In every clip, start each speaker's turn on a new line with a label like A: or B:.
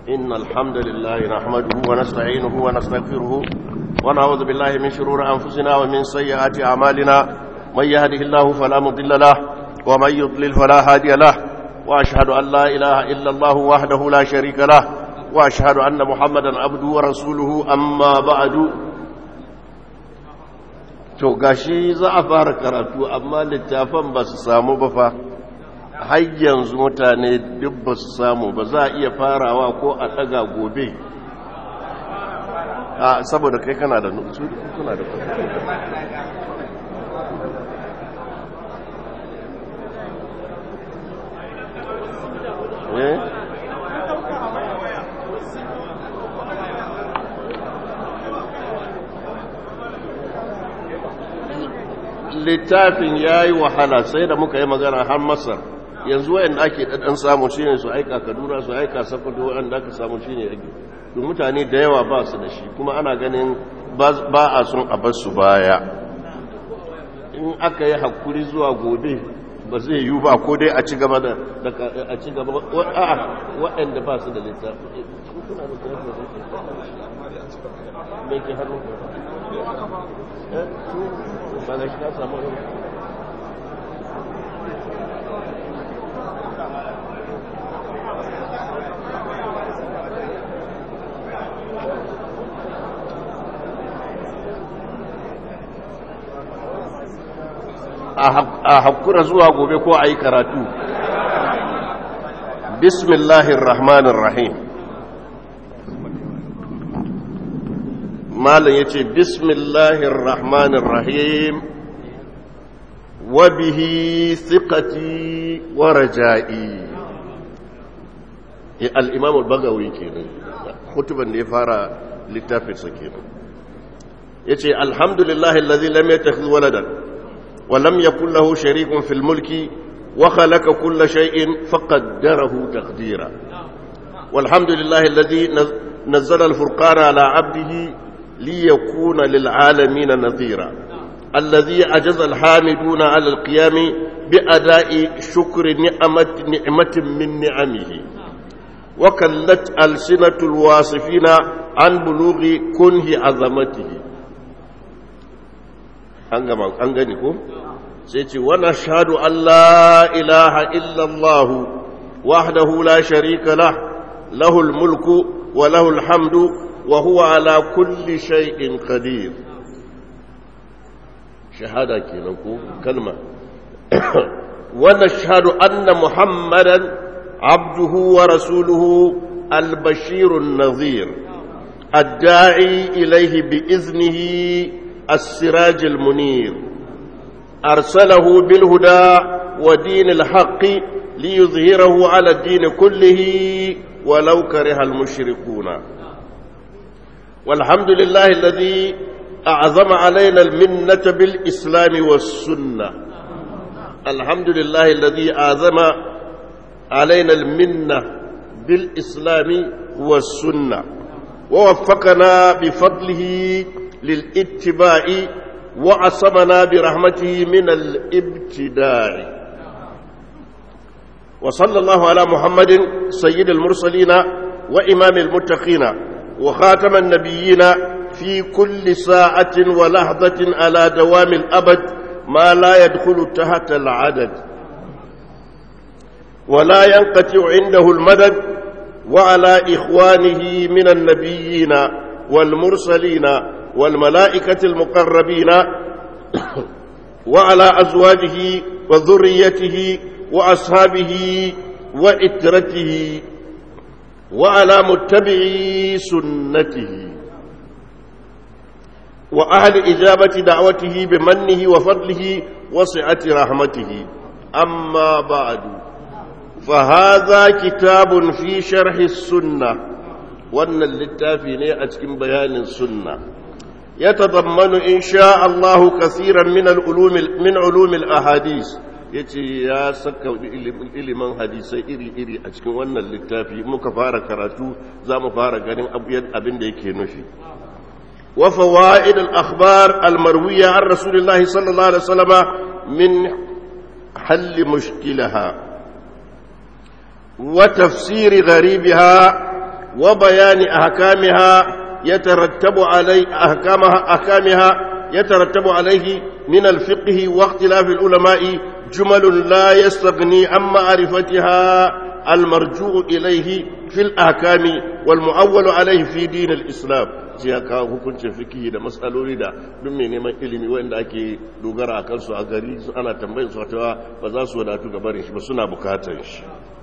A: إن الحمد لله نحمده ونستعينه ونستغفره ونعوذ بالله من شرور أنفسنا ومن سيئات أعمالنا من يهده الله فلا مضل له ومن يضلل فلا هادي له وأشهد أن لا إله إلا الله وحده لا شريك له وأشهد أن محمدا عبده ورسوله أما بعد to gashi za a fara karatu amma littafan ba su samu ba fa har yanzu mutane duk ba su samu ba za a iya farawa ko a daga gobe a saboda kai kana da nutsu kuna da eh littafin ya yi wahala sai da muka yi magana har masar yanzu wayan ake ɗan samu shi ne su aika kaduna su aika sakwato wanda aka samu shi ne ake to mutane da yawa ba su da shi kuma ana ganin ba a sun a su baya in aka yi hakuri zuwa gobe ba zai yi ba ko dai a ci gaba da a ci gaba a'a waɗanda ba su da littafi me ke hannu ba ga shi ka samu a hakura zuwa gobe ko a yi karatu bismillahir rahmanir rahim malam ya ce bismillahir rahmanir rahim wa bihi thiqati wa raja'i al-imam al-bagawi kenan hutuban da ya fara littafinsa kenan yace alhamdulillahi alladhi lam yattakhidh waladan ولم يكن له شريك في الملك وخلق كل شيء فقدره تقديرا والحمد لله الذي نزل الفرقان على عبده ليكون للعالمين نظيرا الذي عجز الحامدون على القيام بأداء شكر نعمة, نعمة من نعمه وكلت ألسنة الواصفين عن بلوغ كنه عظمته an gani ko sai ce wana shahadu Allah ilaha illallah wahdahu la sharika lah lahul mulku wa lahul hamdu wa huwa ala kulli shay'in qadir shahada kenan ko kalma wana shahadu anna muhammadan abduhu wa rasuluhu al-bashir an-nadhir الداعي إليه بإذنه السراج المنير أرسله بالهدى ودين الحق ليظهره على الدين كله ولو كره المشركون والحمد لله الذي أعظم علينا المنة بالإسلام والسنة الحمد لله الذي أعظم علينا المنة بالإسلام والسنة ووفقنا بفضله للاتباع وعصمنا برحمته من الابتداع وصلى الله على محمد سيد المرسلين وإمام المتقين وخاتم النبيين في كل ساعة ولحظة على دوام الأبد ما لا يدخل تحت العدد ولا ينقطع عنده المدد وعلى إخوانه من النبيين والمرسلين والملائكة المقربين وعلى أزواجه وذريته وأصحابه وإترته وعلى متبعي سنته وأهل إجابة دعوته بمنه وفضله وسعة رحمته أما بعد فهذا كتاب في شرح السنة wannan littafi ne a cikin bayanin sunna ya tadammanu insha Allah kasiran min al-ulum min ulum al-ahadith yace ya saka ilimin hadisai iri-iri a cikin wannan littafi muka fara karatu zamu fara ganin abin da yake nufi wa fawaid al-akhbar al-marwiya an rasulillahi sallallahu alaihi wasallam min hal mushkilaha وتفسير غريبها وبيان أحكامها يترتب علي أحكامها أحكامها يترتب عليه من الفقه واختلاف العلماء جمل لا يستغني عن معرفتها المرجوع إليه في الأحكام والمؤول عليه في دين الإسلام sai ya kawo hukuncin fikihi da matsaloli da duk mai neman ilimi wanda ake dogara a kansu a gari ana tambayin su wata ba za su wadatu gabarin shi ba suna bukatar shi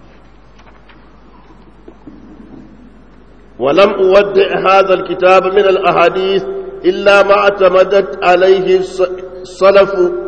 A: ولم أودع هذا الكتاب من الأحاديث إلا ما اعتمدت عليه السلف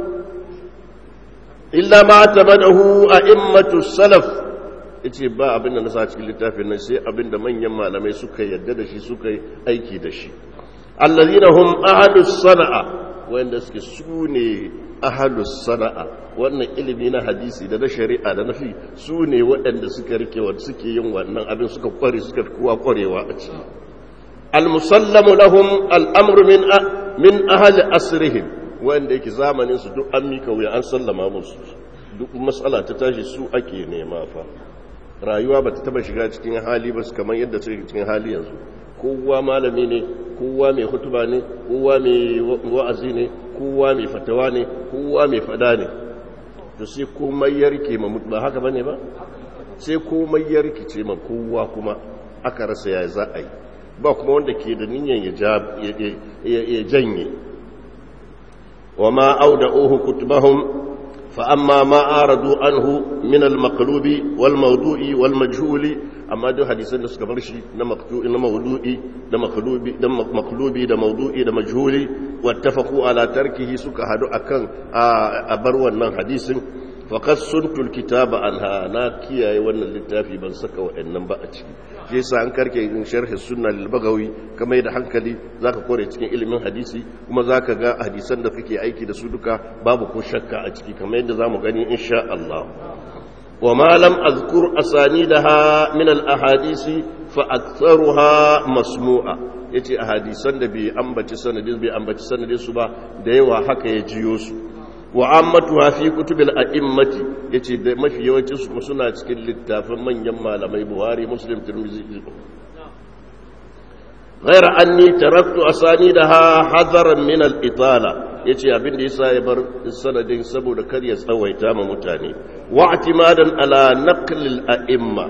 A: إلا ما اعتمده أئمة السلف yace ba abin da na sa cikin littafin nan sai abin da manyan malamai suka yadda da shi suka yi aiki da shi allazina hum ahlus sana'a wanda suke sune ahlus sana'a wannan ilimi na hadisi da na shari'a da nafi su ne waɗanda suka rike wa suke yin wannan abin suka kware suka fi kowa kwarewa a ciki almusallamu lahum al'amru min min ahli asrihim wanda yake zamanin su duk an mika wuya an sallama musu duk matsala ta tashi su ake nema fa rayuwa ba ta taba shiga cikin hali ba kamar yadda suke cikin hali yanzu kowa malami ne kowa mai hutuba ne kowa mai wa'azi ne kowa mai fatawa ne kowa mai fada ne to sai komai ya rike ma mutu ba haka bane ba sai komai ya rikice ma kowa kuma aka rasa ya za a yi ba kuma wanda ke da niyan ya janye wa ma auda'uhu kutubahum فأما ما أعرضوا عنه من المقلوب والموضوع والمجهول أما دو حديثا نسك برشي نمقتوء نموضوعي نمقلوبي نمقلوبي نموضوعي نمجهولي واتفقوا على تركه سك هدو أكن أبروا النان حديث فقد سنت الكتاب عنها ناكيا وانا اللتافي بن سكا وإنن بأتي shi yasa an karke in sharhi sunna lil bagawi kamar da hankali zaka kore cikin ilimin hadisi kuma zaka ga hadisan da kake aiki da su duka babu ko shakka a ciki kamar yadda zamu gani insha Allah wa ma lam azkur asanidaha min al ahadisi fa aktharuha masmu'a yace ahadisan da bai ambaci sanadin bai ambaci sanadin su ba da yawa haka ya jiyo su wa ammatuha fi kutubil a'immati yace da mafi yawancin su suna cikin littafin manyan malamai Buhari Muslim Tirmidhi غير أني تركت أسانيدها حذرا من الإطالة yace abin da yasa ya bar sanadin saboda kar ya tsawaita ma mutane wa i'timadan ala naql al a'imma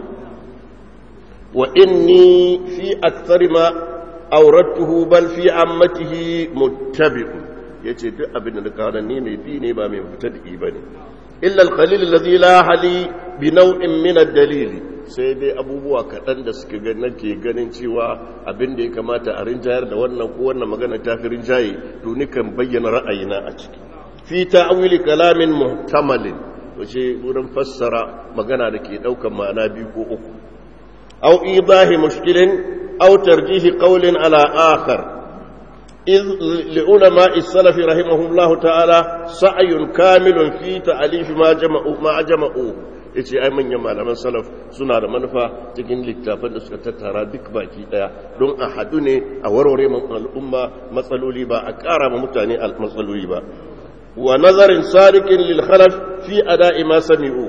A: wa inni fi akthar ma awradtuhu bal fi ammatihi muttabi'un ya ce duk abin da na kawo ni mai bi ne ba mai fita da ba ne illa alkhalil alladhi la hali bi naw'in min ad-dalil sai dai abubuwa kaɗan da suka ga nake ganin cewa abin da ya kamata a rinjayar da wannan ko wannan magana ta fi rinjaye to ni kan bayyana ra'ayina a ciki fi ta'wili kalamin muhtamalin wace wurin fassara magana da ke ɗaukan ma'ana biyu ko uku aw idahi mushkilin aw tarjihi qawlin ala akhar إذ لعلماء السلف رحمهم الله تعالى سعي كامل في تأليف ما جمعوا ما جمعوا yace ai manyan malaman salaf suna da manufa cikin littafan da suka tattara duk baki daya don a hadu ne a warware al'umma matsaloli ba a ƙara ma mutane matsaloli ba wa nazarin sadiqin lil khalaf fi ada'i ma sami'u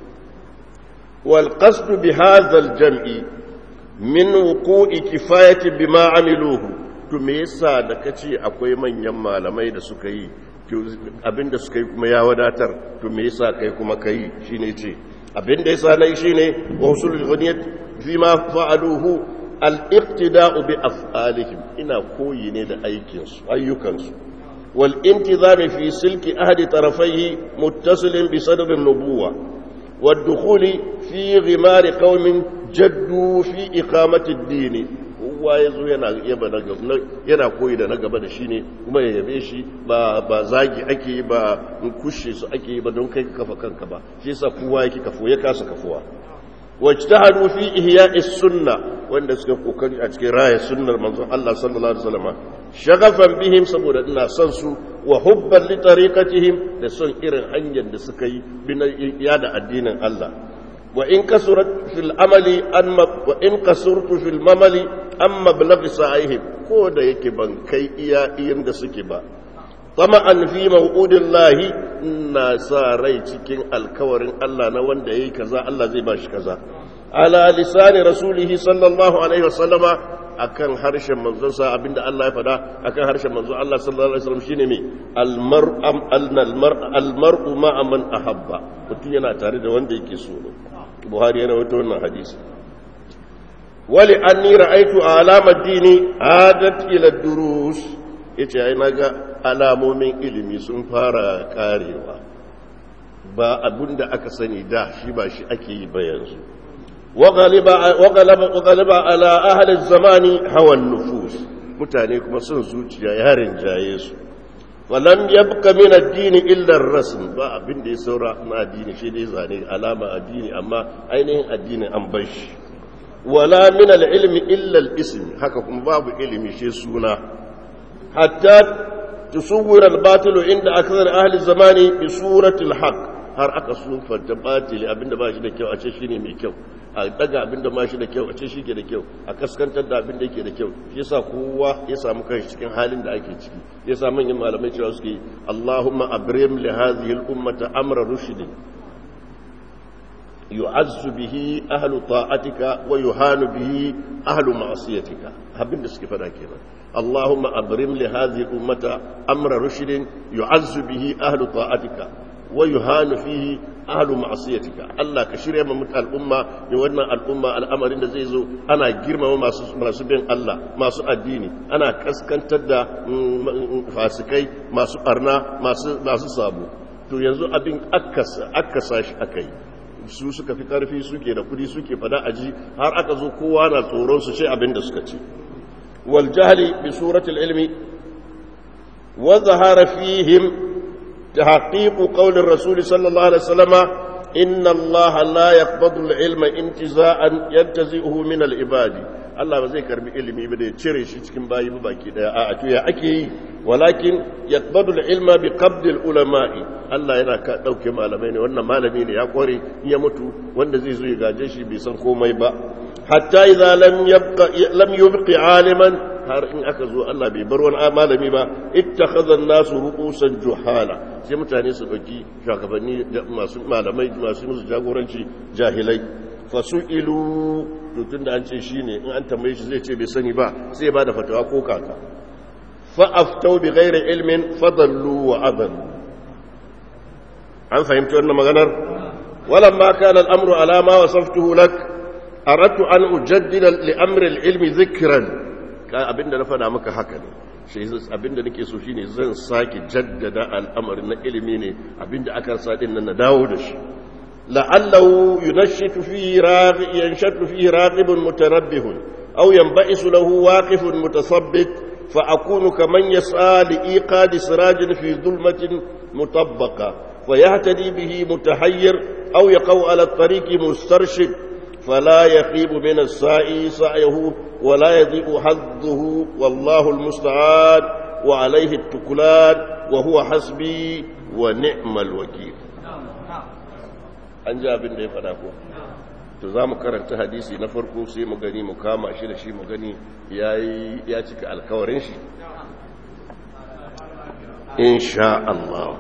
A: wal qasd bi hadha al jam'i min wuqu'i kifayati bima amiluhu to me yasa da kace akwai manyan malamai da suka yi abinda suka yi kuma ya wadatar to me yasa kai kuma kai shine ce abinda yasa nayi shine wa usulul ghaniyat fi ma fa'aluhu al-iqtida'u bi af'alihim ina koyi ne da aikin su ayyukan su wal intizam fi silki ahadi tarafayhi muttasilin bi sadr an-nubuwa والدخول في غمار قوم جدوا في إقامة الدين kowa ya zo yana koyi da na gaba da shi ne kuma ya yabe shi ba zagi ake yi ba kushe su ake yi ba don kai kafa kanka ba shi yasa kowa yake kafo ya kasa kafuwa wacce ta hadu fi ihya sunna wanda suka kokari a cikin raya sunnar manzon Allah sallallahu alaihi wasallam shagafan bihim saboda ina son su wa hubban li tariqatihim da son irin hanyar da suka yi bin yada addinin Allah وإن كسرت في العمل أن وإن كسرت في الممل أما بلغ سعيهم كودا يكي بان كي إيا إيم دا سكبا طمعا في موعود الله إنا ساري تكين الكورن الله نوان دا كذا الله زي باش كذا ala lisani rasulihi sallallahu alaihi wasallama akan harshen manzon sa abinda Allah ya fada akan harshen manzon Allah sallallahu alaihi wasallam shine me almar'u almar'u ma'a man ahabba mutum yana tare da wanda yake so Buhari yana wato wannan hadisi wali anni ra'aytu alamad dini adat ila durus yace ai naga alamomin ilimi sun fara karewa ba abinda aka sani da shi ba shi ake yi ba yanzu wagalaba ala ahalin zamani hawan nufus mutane kuma sun zuciya yarin jaye su falam yabqa min addini illa ar-rasm ba abinda ya saura na addini shi dai zane alama addini amma ainihin addini an bar shi wala min al-ilmi illa al-ism haka kuma babu ilimi shi suna hatta tusawwira al-batil inda akthar ahli zamani bi surati al-haq har aka sufanta batili abinda ba shi da kyau a ce shine mai kyau a daga abinda ba shi da kyau a ce shi ke da kyau a kaskantar da abinda yake da kyau shi yasa kowa ya samu kanshi cikin halin da ake ciki yasa manyan malamai cewa suke Allahumma abrim li hadhihi al-ummata amra rushdin yu'azzu bihi ahlu ta'atika wa yuhanu bihi ahlu ma'siyatika abinda suke fada kenan اللهم أبرم لهذه الأمة أمر رشد يعز به أهل طاعتك ويهان فيه أهل معصيتك الله كشري من متى الأمة يوانا الأمة الأمر إن زيزو أنا جرم ما سبين الله ما سو الديني أنا كسكن تدى فاسكي ما سو أرنا ما سو سابو to yanzu abin akasa shi aka yi su suka fi karfi suke da kudi suke fada aji har aka zo kowa na tsoron su ce abin da suka ce wal jahli bi suratul ilmi wa zahara fihim تحقيق قول الرسول صلى الله عليه وسلم إن الله لا يقبض العلم انتزاعا ينتزئه من العباد Allah ba zai karbi ilimi ba da ya cire shi cikin bayi ba baki daya a to ya ake yi walakin yaqbadu al-ilma bi qabd al-ulama'i Allah yana ka dauke malamai ne wannan malami ne ya kware ya mutu wanda zai zo ya gaje shi bai san komai ba hatta idza lam yabqa lam yubqi aliman har in aka zo Allah bai bar wani malami ba ittakhadha an-nasu ru'usan juhala sai mutane su dauki shugabanni masu malamai masu musu jagoranci jahilai fasu'ilu tun da an ce shi ne in an tambaye shi zai ce bai sani ba sai ba da fatawa ko kaka fa'aftau bi gairi ilmin fadallu wa adallu an fahimci wannan maganar walan ma kana al'amru alama wa saftuhu lak aradtu an ujaddida li amri al-ilmi dhikran ka abinda na fada maka haka ne shi abinda nake so shine zan sake jaddada al'amarin na ilimi ne abinda aka sa din nan na dawo da shi لعله ينشط فيه راغ ينشط فيه راغب متنبه أو ينبئس له واقف متثبت فأكون كمن يسعى لإيقاد سراج في ظلمة مطبقة فيهتدي به متحير أو يقو على الطريق مسترشد فلا يخيب من السائي سعيه ولا يضيء حظه والله المستعان وعليه التكلان وهو حسبي ونعم الوكيل an ji abin da ya fada ko to za mu karanta hadisi na farko sai mu gani mu kama shi da shi mu gani ya cika alkawarin shi insha Allah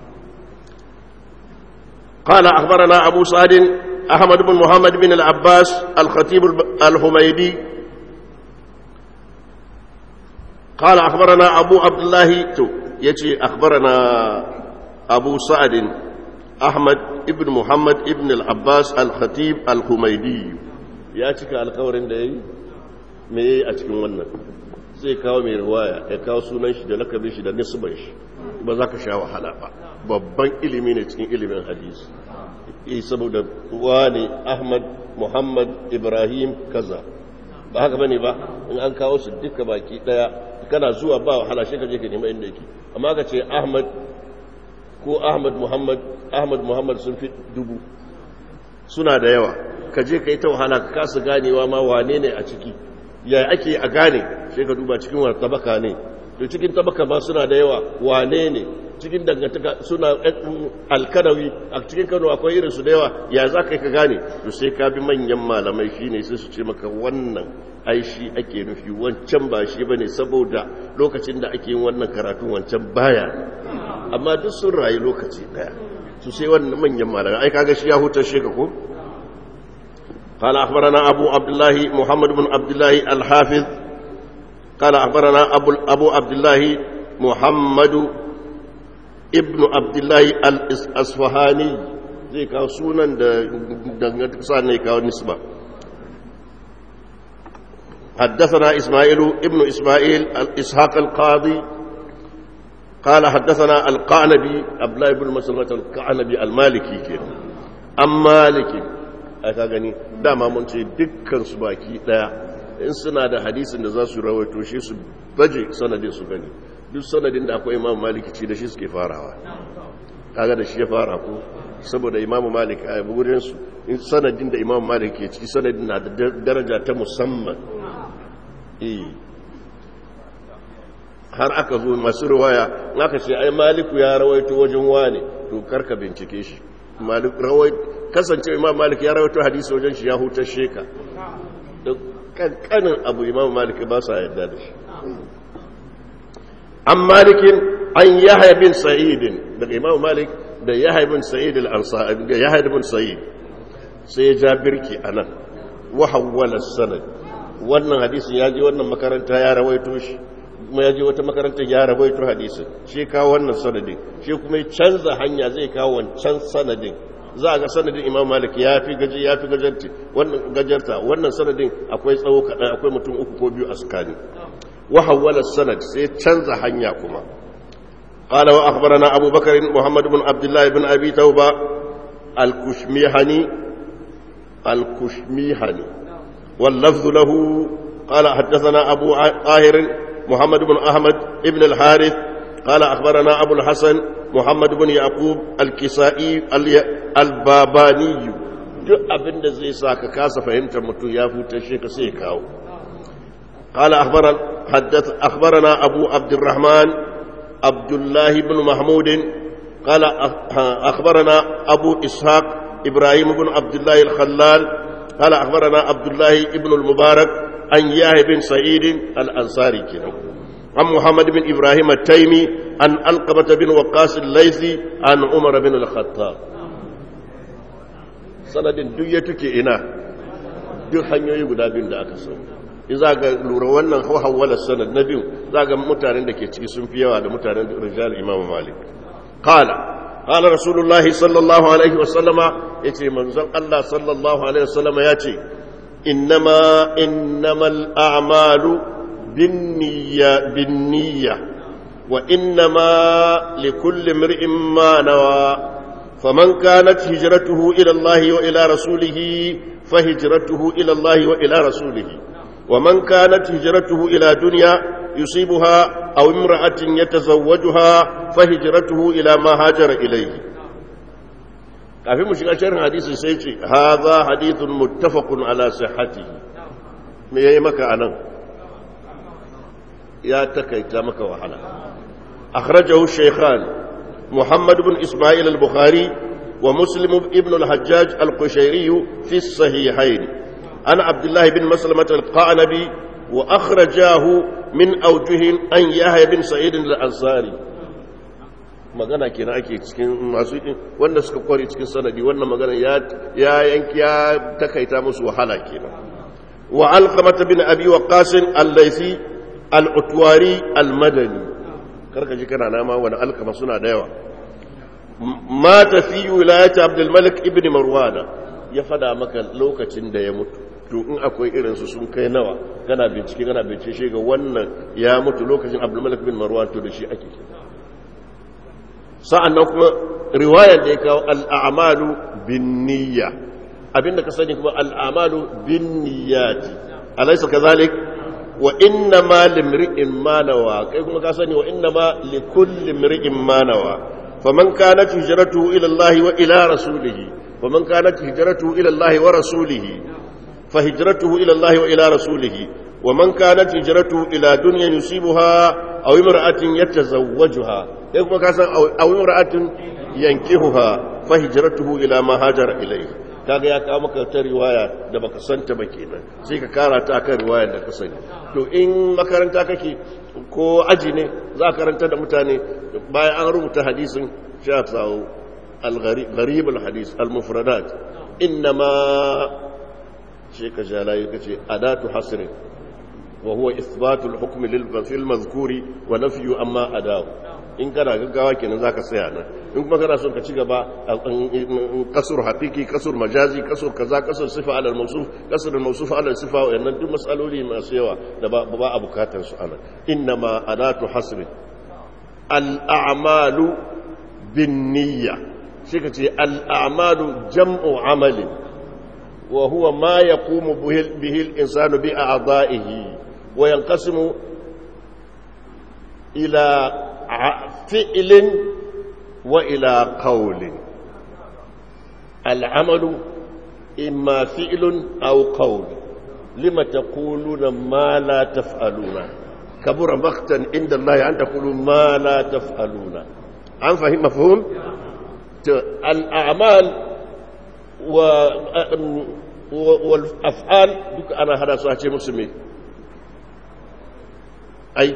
A: قال أخبرنا أبو سعد أحمد بن محمد بن العباس الخطيب الحميدي قال أخبرنا أبو عبد الله يتي أخبرنا أبو سعد أحمد ابن محمد ابن العباس الخطيب الحميدي ya cika alkawarin da ya yi me ya yi a cikin wannan zai kawo mai riwaya ya kawo sunan shi da lakabin shi da nisban shi ba za ka sha wahala ba babban ilimi ne cikin ilimin hadisi yi saboda wani ahmad muhammad ibrahim kaza ba haka bane ba in an kawo su duka baki daya kana zuwa ba wahala shi ka je ka nema inda yake amma ka ce ahmad ko ahmad muhammad ahmad muhammad sun fi dubu suna da yawa ka je ka yi ta wahala ka kasa ganewa ma wane ne a ciki ya ake a gane sai ka duba cikin wani tabaka ne to cikin tabaka ma suna da yawa wane ne cikin dangantaka suna alkanawi a cikin kano akwai irin su da yawa ya za ka yi ka gane to sai ka bi manyan malamai shi ne sai su ce maka wannan ai shi ake nufi wancan ba shi ba ne saboda lokacin da ake yin wannan karatun wancan baya amma duk sun rayu lokaci daya su sai wannan manyan malamai ai kaga shi ya hutar shi ka ko قال أخبرنا أبو عبد الله محمد بن عبد الله الحافظ قال أخبرنا أبو, أبو عبد الله محمد ابن عبد الله الأصفهاني zai kawo sunan da dangantakasa ne kawo nisba حدثنا إسماعيل ابن إسماعيل إسحاق القاضي قال حدثنا القعنبي عبد الله بن مسلمة القعنبي المالكي كده أم مالك aka gani dama mun ce dukkan su baki daya in suna da hadisin da za su rawaito shi su baje sanadin su gani duk sanadin da akwai imam maliki ce da shi suke farawa kaga da shi ya fara ko saboda imam malik a wurin su in sanadin da imam malik ke ciki sanadin na da daraja ta musamman eh har aka zo masu riwaya aka ce ai maliku ya rawaito wajen wane to karka bincike shi malik rawaito kasance imam malik ya rawaito hadisi wajen shi ya hutar sheka da kankanin abu imam malik ba sa yadda da shi an malikin an yahya bin sa'idin daga imam malik da yahya bin sa'id al-ansari da yahya bin sa'id sai ya ja birki anan wa hawwala sanad wannan hadisin ya je wannan makaranta ya rawaito shi kuma ya je wata makarantar ya rawaito hadisin shi kawo wannan sanadin shi kuma ya canza hanya zai kawo wancan sanadin za a ga sanadin imam malik ya fi gaji ya fi gajarta wannan gajarta wannan sanadin akwai tsawo kaɗan akwai mutum uku ko biyu a tsakani wa hawwala sanad sai canza hanya kuma qala wa akhbarana abu bakr muhammad ibn abdullah ibn abi tauba al-kushmihani al-kushmihani wal lafz lahu qala haddathana abu ahir محمد بن أحمد ابن الحارث قال أخبرنا أبو الحسن محمد بن يعقوب الكسائي الباباني duk abin da zai sa ka kasa fahimtar mutum ya futa shi ka sai kawo قال أخبرنا حدث أخبرنا أبو عبد الرحمن عبد الله بن محمود قال أخبرنا أبو إسحاق إبراهيم بن عبد الله الخلال قال أخبرنا عبد الله بن المبارك عن ياهي بن سعيد الأنصاري كده عن محمد بن إبراهيم التيمي عن ألقمة بن وقاص الليثي عن عمر بن الخطاب sanadin duk ya tuke ina duk hanyoyi guda biyun da aka so in za ga lura wannan hawala sanad na biyu za ga mutanen da ke ciki sun fi yawa da mutanen rijal imam malik qala qala rasulullah sallallahu alaihi wasallama yace manzon Allah sallallahu alaihi wasallama yace إنما إنما الأعمال بالنية بالنية وإنما لكل امرئ ما نوى فمن كانت هجرته إلى الله وإلى رسوله فهجرته إلى الله وإلى رسوله ومن كانت هجرته إلى دنيا يصيبها أو امرأة يتزوجها فهجرته إلى ما هاجر إليه kafin mu shiga shirin hadisi sai ce haza hadithun muttafaqun ala sihhatihi me yayi maka anan ya takaita maka wahala akhrajahu shaykhan muhammad ibn isma'il al-bukhari wa muslim ibn al-hajjaj al-qushayri fi as-sahihayn ana abdullah ibn maslamah al-qanabi wa akhrajahu min awjuhin an yahya bin sa'id al-ansari magana kenan ake cikin masu wanda suka kware cikin sanadi wannan magana ya ya yanki ya takaita musu wahala kenan wa alqamata bin abi waqas al-laythi al-utwari al-madani karka ji kana nama wani alqama suna da yawa mata fi wilayati abdul malik ibn marwan ya fada maka lokacin da ya mutu to in akwai irin su sun kai nawa kana bincike kana bincike shi ga wannan ya mutu lokacin abdul malik bin marwan to da shi ake sa'an nan kuma riwayar da ya kawo al'amalu bin niyya abinda ka sani kuma al'amalu bin niyyati alaisa ka zalik wa inna ma limri'in manawa kai kuma ka sani wa inna ma likulli mri'in manawa faman kanat hijratuhu ila Allah wa ila rasulih faman kanat hijratuhu ila Allah wa rasulih fa hijratuhu ila Allah wa ila rasulih wa man kanat hijratuhu ila dunyan yusibuha aw imra'atin yatazawwajuha sai kuma kasan awin ra'atin yankihuha fa hijratuhu ila ma hajara ilayhi kaga ya kawo maka ta riwaya da baka santa ba kenan sai ka kara ta akan riwayar da ka sani to in makaranta kake ko aji ne za ka karanta da mutane bayan an rubuta hadisin sha tsawo al-gharib al-hadis al-mufradat innama shi ka ja layi ka ce adatu hasrin wa huwa isbatul hukmi lil fil mazkuri wa nafyu amma adahu in kana gaggawa kenan zaka tsaya nan in kuma kana son ka ci gaba kasur haqiqi kasur majazi kasur kaza kasur sifa ala al-mawsuf kasur al-mawsuf ala sifa wa yannan duk masaloli masu yawa da ba ba a bukatar su ana innama adatu hasri al-a'malu bin niyya shi ka ce al-a'malu jam'u amali wa huwa ma yaqumu bihi al-insanu bi a'dha'ihi wa yanqasimu ila فعل وإلى قول العمل إما فعل أو قول لما تقولون ما لا تفعلون كبر مقتا عند الله أن تقولوا ما لا تفعلون عن فهم مفهوم الأعمال و... والأفعال أنا هذا صحيح مسلمي أي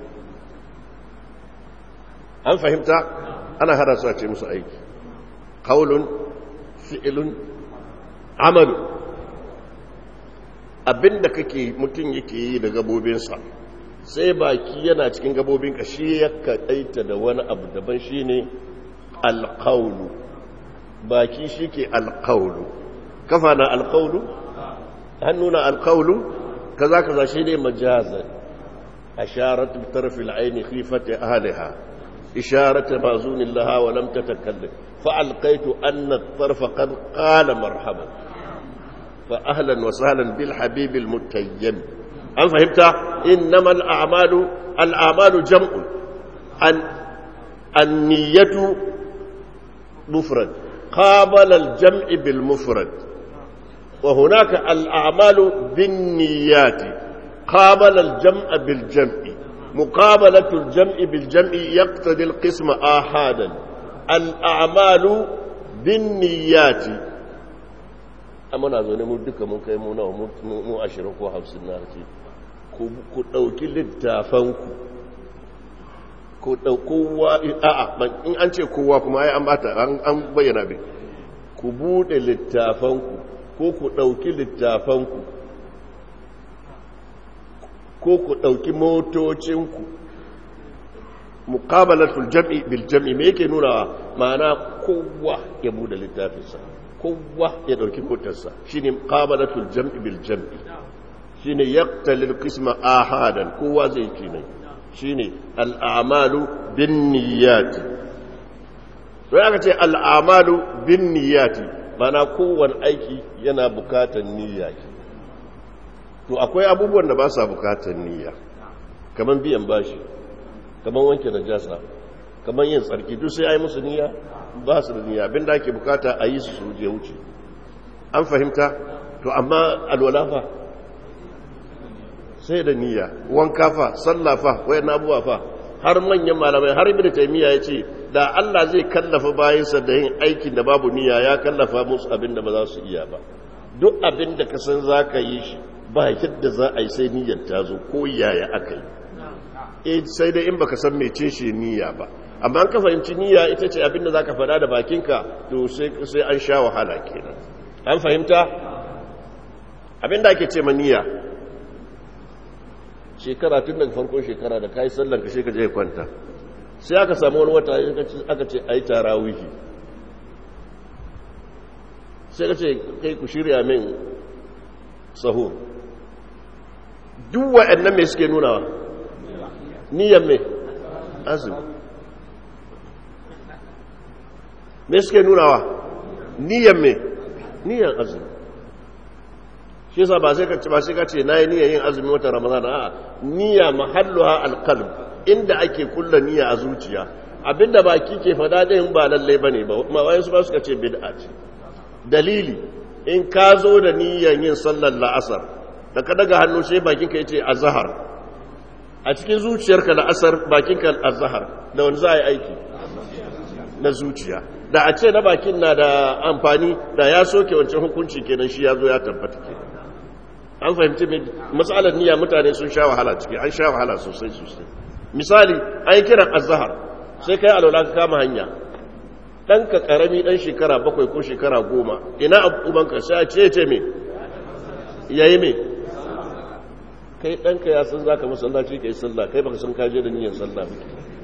A: an fahimta ana hada su a ce musu aiki kaulun fi'ilun amalu abinda kake mutum yake yi da gabobinsa sai baki yana cikin gabobinka shi ya kaɗaita da wani abu daban shi ne alkaulu baki shi ke alkaulu kafa na alkaulu hannu na alkaulu kaza kaza shi ne majazan a sharatun tarfil aini khifata ahliha إشارة مازون لها ولم تتكلم فألقيت أن الطرف قد قال مرحبا فأهلا وسهلا بالحبيب المتيم هل فهمت إنما الأعمال الأعمال جمع أن النية مفرد قابل الجمع بالمفرد وهناك الأعمال بالنيات قابل الجمع بالجمع مقابلة الجمع بالجمع يقتضي القسم آحادا الأعمال بالنيات amma na zo ne mu duka mun kai mu nawa mu ashirin ko hamsin na ce ku ɗauki littafanku ku ɗaukowa a'a in an ce kowa kuma ai an bata an bayyana bai ku buɗe littafanku ko ku ɗauki littafanku ko ku ɗauki motocinku muqabalatul jam'i bil jam'i me yake nuna ma'ana kowa ya bude littafinsa kowa ya ɗauki motarsa shine muqabalatul jam'i bil jam'i shine yaqtali al qisma ahadan kowa zai kenan shine al a'malu bin niyyati sai aka ce al a'malu bin niyyati ma'ana kowanne aiki yana bukatar niyya to akwai abubuwan da ba sa bukatar niyya kamar biyan bashi kamar wanke najasa kamar yin tsarki duk sai ai musu niyya ba su da niyya abinda ake bukata a yi su su je wuce an fahimta to amma alwala fa sai da niyya wanka fa sallah fa wayan abuwa fa har manyan malamai har ibnu taymiya yace da Allah zai kallafa bayansa da yin aikin da babu niyya ya kallafa musu abin da ba za su iya ba duk abin da ka san zaka yi shi ba yadda za a yi sai niyyar ta zo ko yaya aka yi e sai dai in baka san mece shi niyya ba amma an ka fahimci niyya ita ce abinda zaka faɗa da bakinka to sai sai an sha wahala kenan an fahimta abinda ake ce ma niyya shekara tun daga farkon shekara da kai sallan ka sai ka je kwanta sai aka samu wani wata aka ce ayi tarawihi sai ka ce kai ku shirya min sahur duk waɗannan mai suke nunawa niyan mai azumi mai suke nunawa niyan mai niyan azumi shi yasa ba sai ka ce ba sai ka ce nayi niyan yin azumi wata ramadan a niyya mahalluha alqalb inda ake kulla niyya a zuciya abinda baki ke fada din ba lalle bane ba ma wayansu ba suka ce bid'a ce dalili in ka zo da niyan yin sallar la'asar da ka daga hannu sai bakinka ya ce azahar a cikin zuciyarka la'asar bakinka azahar da wani za a yi aiki na zuciya da a ce na bakin na da amfani da ya soke wancan hukunci kenan shi ya zo ya tabbata ke an fahimci matsalar niyya mutane sun sha wahala ciki an sha wahala sosai sosai misali an yi kiran azahar sai kai alwala ka kama hanya ɗanka ƙarami ɗan shekara bakwai ko shekara goma ina ubanka sai a ce ce me yayi me kai ɗanka ya san za ka masallaci ka yi sallah kai baka san kaje da niyyar sallah ba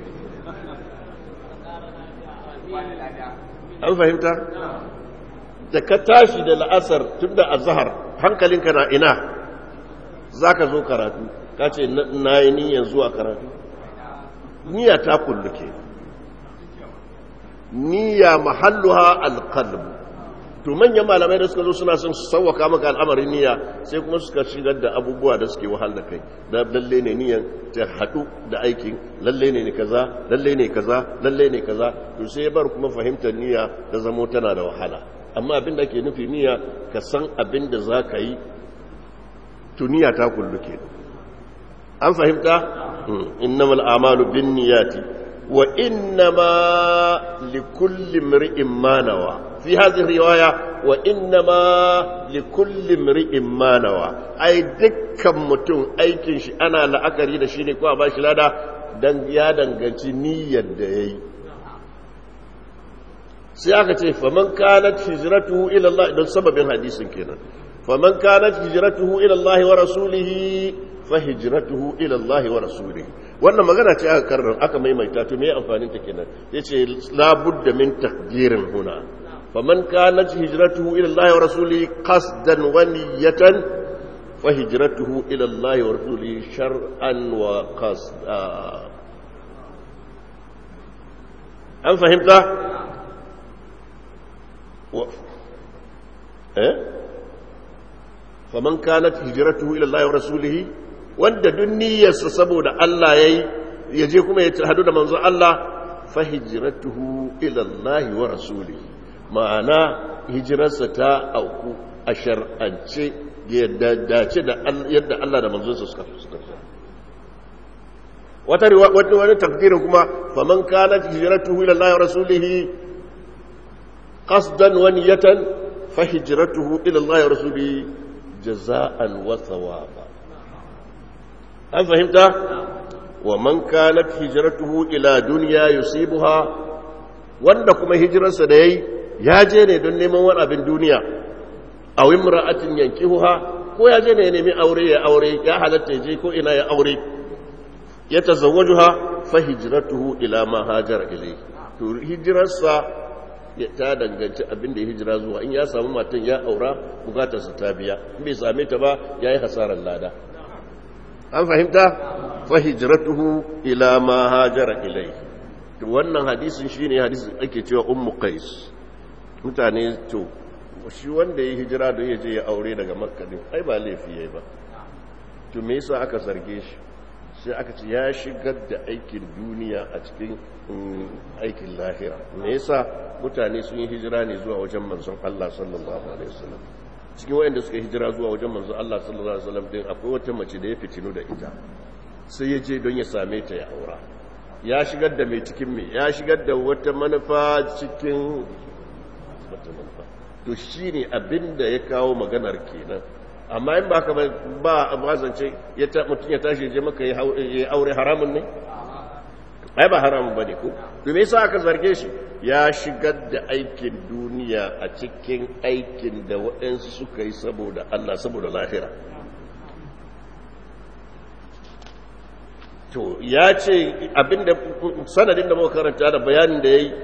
A: an fahimta da ka tashi da la'asar tun da azhar hankalinka na ina za ka zo karatu ka ce na yi niyyar zuwa karatu niyya ta kulluke niyya mahalluha alqalb to manyan malamai da suka zo suna son su sauwaka maka al'amarin niyya sai kuma suka shigar da abubuwa da suke wahal da kai da lalle ne niyyan ta hadu da aikin lalle ne kaza lalle ne kaza lalle ne kaza to sai ya bar kuma fahimtar niyya da zamo tana da wahala amma abin da ake nufi niyya ka san abin da za ka yi to niyya ta kulluke an fahimta innamal a'malu bin niyyati wa innama likulli imri'in ma nawa في هذه الرواية وإنما لكل امرئ ما نوى أي دكا متون أي كنش أنا لا أكري da shine ko a bashi lada dan ya danganci niyyar da yayi sai aka ce faman kanat hijratuhu ila Allah don sababin hadisin kenan faman kanat hijratuhu ila Allah wa rasulihi fa hijratuhu ila Allah wa rasulihi wannan magana ce aka karrar aka maimaita to me amfanin ta kenan yace la budda min taqdirin huna فمن كانت هجرته إلى الله ورسوله قصدا ونية فهجرته إلى الله ورسوله شرعا وقصدا أم فهمت؟ و... إيه؟ فمن كانت هجرته إلى الله ورسوله wanda duk niyyarsa saboda Allah yayi yaje kuma ya hadu da manzo Allah fa hijratuhu ila Allah wa rasulihi ma'ana hijirarsa ta auku a shar'ance yadda dace da yadda Allah da manzonsa suka suka wata wani wani takdirin kuma faman kanat hijratuhu ila Allah wa rasulih qasdan wa niyatan fa hijratuhu ila Allah wa rasulih jaza'an wa thawaba an fahimta wa man kanat hijratuhu ila dunya yusibuha wanda kuma hijirarsa da yayi ya je ne don neman wani abin duniya a wimra'atin yankihuha ko ya je ne ya nemi aure ya aure ya halatta ya je ko ina ya aure ya tazawwajuha fa hijratuhu ila ma hajara ilayhi to hijirarsa ya ta danganci abin da ya hijira zuwa in ya samu matan ya aura bukatarsa ta biya in bai same ta ba yayi hasarar lada an fahimta fa hijratuhu ila ma hajara ilayhi to wannan hadisin shine hadisin ake cewa ummu qais mutane to shi wanda ya hijira da ya je ya aure daga makka din ai ba laifi yayi ba to me yasa aka zarge shi sai aka ce ya shigar da aikin duniya a cikin aikin lahira me yasa mutane sun yi hijira ne zuwa wajen manzon Allah sallallahu alaihi wasallam cikin wayanda suka hijira zuwa wajen manzon Allah sallallahu alaihi wasallam din akwai wata mace da ya fitinu da ita sai ya je don ya same ta ya aura ya shigar da mai cikin mai ya shigar da wata manufa cikin wata manufa to shi ne abin da ya kawo maganar kenan amma in ba ka ba a zance mutum ya tashi je maka ya aure haramun ne ai ba haramun ba ne ko to me yasa aka zarge shi ya shigar da aikin duniya a cikin aikin da waɗansu suka yi saboda Allah saboda lahira to ya ce abinda sanadin da muka karanta da bayanin da ya yi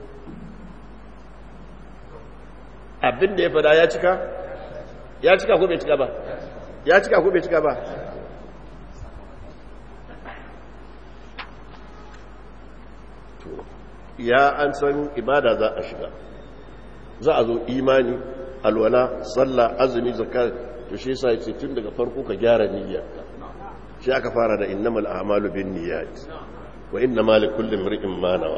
A: abinda ya fada ya cika ya cika ko bai cika ba ya cika ko bai cika ba to ya an san ibada za a shiga za a zo imani alwala sallah azumi zakat to shi yasa yace tun daga farko ka gyara niyya shi aka fara da innamal a'malu bin niyyat wa innamal likulli imrin ma nawa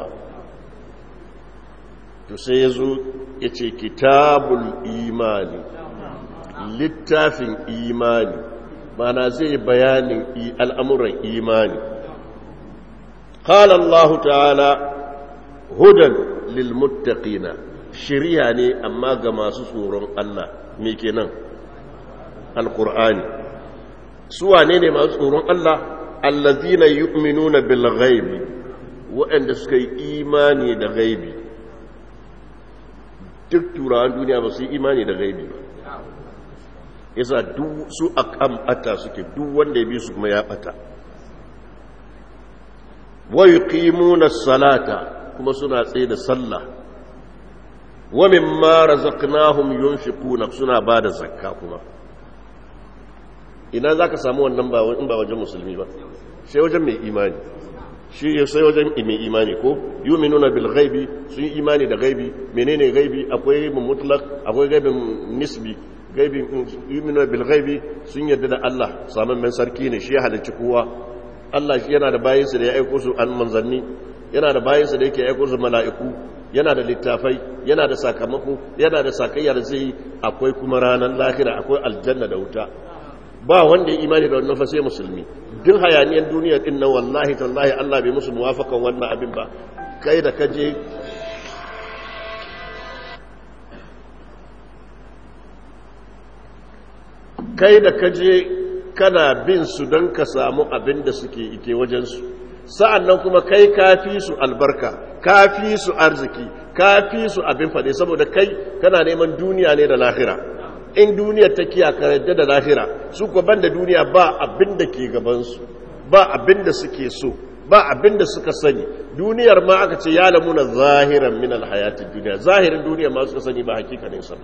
A: to sai yazo yace kitabul imani littafin imani mana zai bayanin al'amuran imani qala Allah ta'ala hudan lil muttaqina shari'a ne amma ga masu tsoron Allah me kenan alqur'ani su wane ne masu tsoron Allah allazina yu'minuna bil ghaibi waɗanda suka yi imani da ghaibi duk turawan duniya ba su yi imani da ghaibi ba yasa duk su akan bata suke duk wanda ya bi su kuma ya bata wa yuqimuna salata kuma suna tsaye da sallah wa mimma razaqnahum yunfiquna suna bada zakka kuma ina zaka samu wannan ba in ba wajen musulmi ba sai wajen mai imani shi sai wajen mai imani ko yuminuna bil ghaibi sun yi imani da ghaibi menene ghaibi akwai ghaibin mutlaq akwai ghaibin nisbi gaibi yuminuna bil ghaibi sun yarda da Allah saman men sarki ne shi ya halicci kowa Allah shi yana da bayinsa da ya aiko su an manzanni yana da bayinsa da yake aiko su mala'iku yana da littafai yana da sakamako yana da sakayya da zai akwai kuma ranar lahira akwai aljanna da wuta ba wanda ya imani da wannan fa sai musulmi duk hayaniyar duniya din nan wallahi tallahi Allah bai musu muwafakan wannan abin ba kai da kaje kai da kaje kana bin su don ka samu abin da suke ike wajensu sa'an nan kuma kai kafi su albarka kafi su arziki kafi su abin fade saboda kai kana neman duniya ne da lahira in duniyar ta kiya yadda da lahira su kuwa ban da duniya ba abin da ke gabansu ba abin da suke so ba abin da suka sani duniyar ma aka ce ya lamuna zahiran min alhayatin duniya zahirin duniya ma suka sani ba hakikanin sa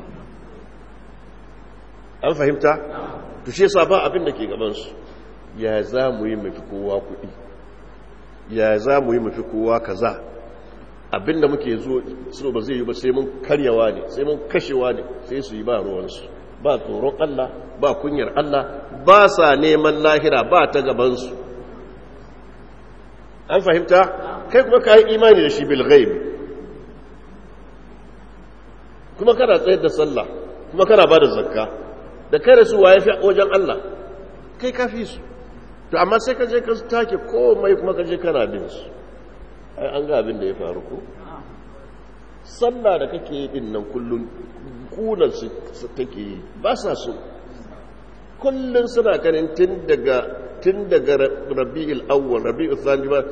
A: an fahimta to shi yasa ba abin da ke gabansu ya za mu yi mafi kowa kuɗi ya za mu yi mafi kowa kaza abin da muke zo so ba zai yi ba sai mun karyawa ne sai mun kashewa ne sai su yi ba ruwansu ba tsoron Allah ba kunyar Allah ba sa neman lahira ba ta gabansu an fahimta kai kuma ka yi imani da shi bil ghaib kuma kana tsayar da sallah kuma kana ba da zakka da kai da su waye fi wajen Allah kai ka fi su to amma sai ka je ka take komai kuma ka je kana bin su ai an ga abin da ya faru ko sallah da kake yi din nan kullun kunan su take yi ba sa so kullun suna kanin tun daga tun daga rabi'ul awwal rabi'ul thani ba